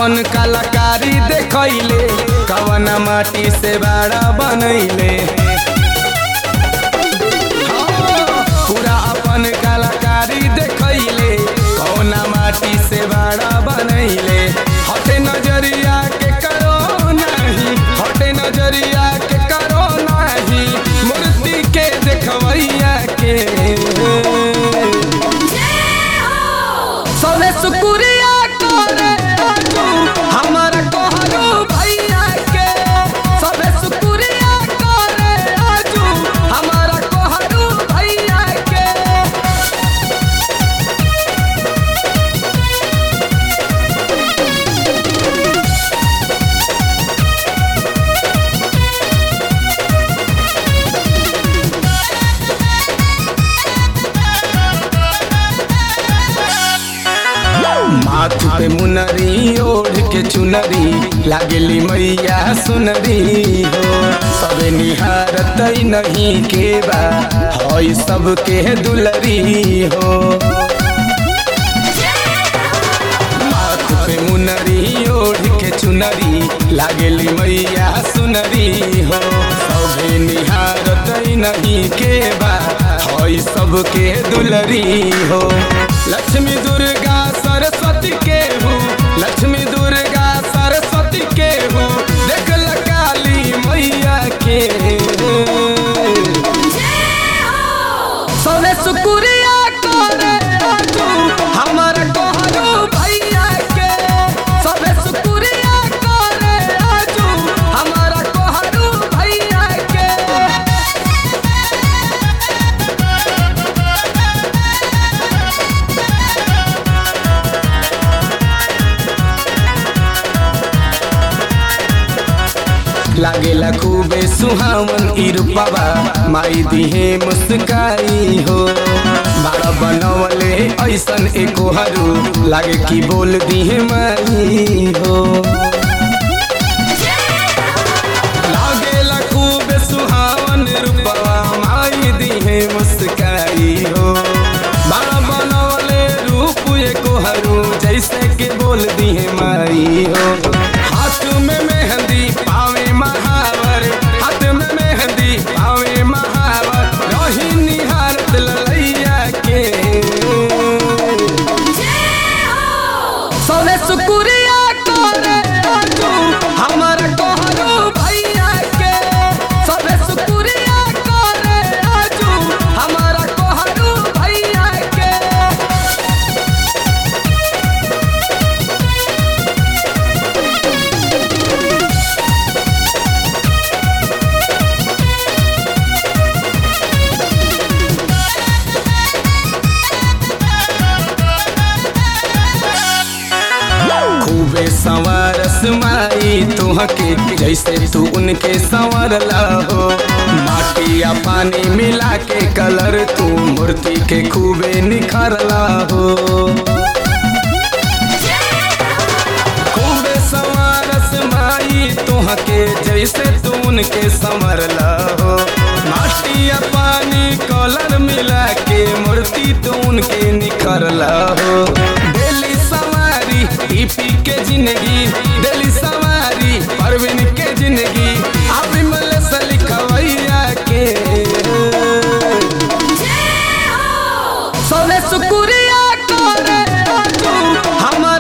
अपन कलाकारी देखैले कवना माटी से बाड़ा बनैले हाँ, पूरा अपन कलाकारी देखैले कवना माटी से बाड़ा बनैले हटे नजरिया के करो नहीं हटे नजरिया के करो नहीं मूर्ति के देखवैया के सबे शुक्रिया करे आजू हमर कहरो भैया के सबे शुक्रिया करे आजू हमर कहरो भैया के माथ पे मुनरी ओढ़ के चुनरी लागली मैया सुनरी हो सबे निहारत नहीं के बा हई सबके दुलरी हो माथ पे मुनरी ओढ़ के चुनरी लागली मैया सुनरी हो सबे निहारत नहीं के बा हई सबके दुलरी हो लक्ष्मी दुर्गा सरस्वती के हो लक्ष्मी दुर्गा सरस्वती के हो देख ल काली मैया के सबे शुक्रिया करे आजू हमर कहरो भैया के सबे शुक्रिया करे आजू हमर कहरो भैया के लागेला खूबे सुहावन ई रूपवा माई दिहे मुस्काई हो बाड़ा बनवले ऐसन एको हरू लागे कि बोल दिहे माई हो लागेला खूबे सुहावन रूपवा माई दिहे मुस्काई हो बाड़ा बनवले रूप एको हरू जैसे कि बोल दिहे माई हो हाथ में मेहंदी पावे महावर हाथ में मेहंदी पावे महावर रही निहारत ललैया के सबे शुक्रिया करे आजू हमर कहरो भैया के सबे शुक्रिया करे आजू हमर कहरो भैया के खूबे संवरस माई तुहके जैसे तू उनके संवरला हो माटी या पानी मिला के कलर तू मूर्ति के खूबे निखरला हो खूबे संवरस माई तुहके जैसे तू उनके संवरला हो माटी या पानी कलर मिला के मूर्ति तू उनके निखरला हो डेली सवारी टीपी के जिंदगी डेली सवारी परवीन के जिंदगी आप मल लिखवैया के सबे शुक्रिया करे आजू हम